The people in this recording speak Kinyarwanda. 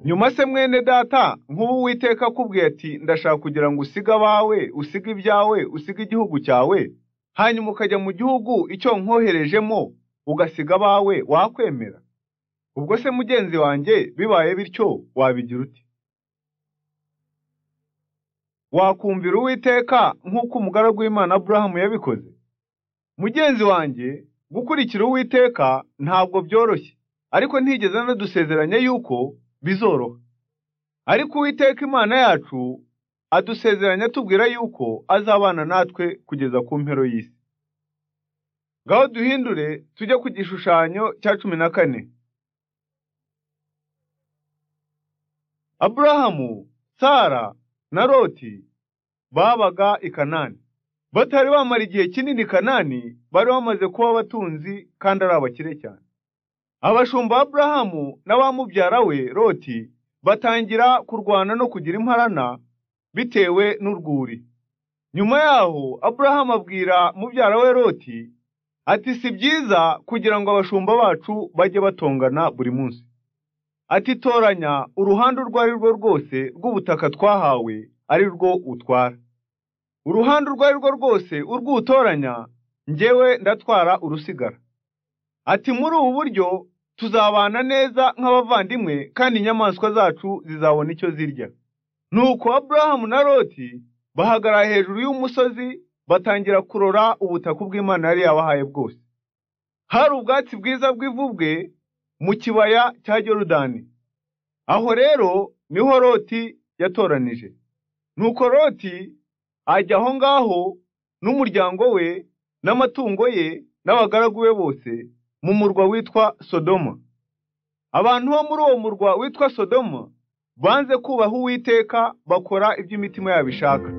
nyuma se mwene data nk'ubu uwiteka akubwiye ati ndashaka kugira ngo usige abawe usige ibyawe usige igihugu cyawe hanyuma ukajya mu gihugu icyo nkoherejemo ugasiga abawe wakwemera ubwo se mugenzi wanjye bibaye bityo wabigira uti wakumvira uwiteka nk'uko umugaragu w'imana aburahamu yabikoze mugenzi wanjye gukurikira uwiteka ntabwo byoroshye ariko ntigeze anadusezeranya yuko bizoroha ariko uwiteka imana yacu adusezeranya atubwira yuko azabana natwe kugeza ku mpero y'isi ngaho duhindure tujye ku gishushanyo cya cumi na kane aburahamu sara na loti babaga i kanani batari bamara igihe kinini i kanani bari bamaze kuba abatunzi kandi ari abakire cyane abashumba aburahamu n'abamubyara we loti batangira kurwana no kugira imparana bitewe n'urwuri nyuma yaho aburahamu abwira mubyara we loti ati si byiza kugira ngo abashumba bacu bajye batongana buri munsi ati toranya uruhande urwo ari rwo rwose rw'ubutaka twahawe ari rwo utwara uruhande urwo ari rwo rwose urw'utoranya njyewe ndatwara urusigara ati muri ubu buryo tuzabana neza nk'abavandimwe kandi inyamaswa zacu zizabona icyo zirya nuko aburahamu na loti bahagarara hejuru y'umusozi batangira kurora ubutaka bw'imana yari yabahaye bwose hari ubwatsi bwiza bw'ivu bwe mu kibaya cya yorudani aho rero niho loti yatoranije nuko loti ajya aho ngaho n'umuryango we n'amatungo ye n'abagaragu be bose mu murwa witwa sodoma abantu bo muri uwo murwa witwa sodoma banze kubaha uwiteka bakora ibyo imitima yabo ishaka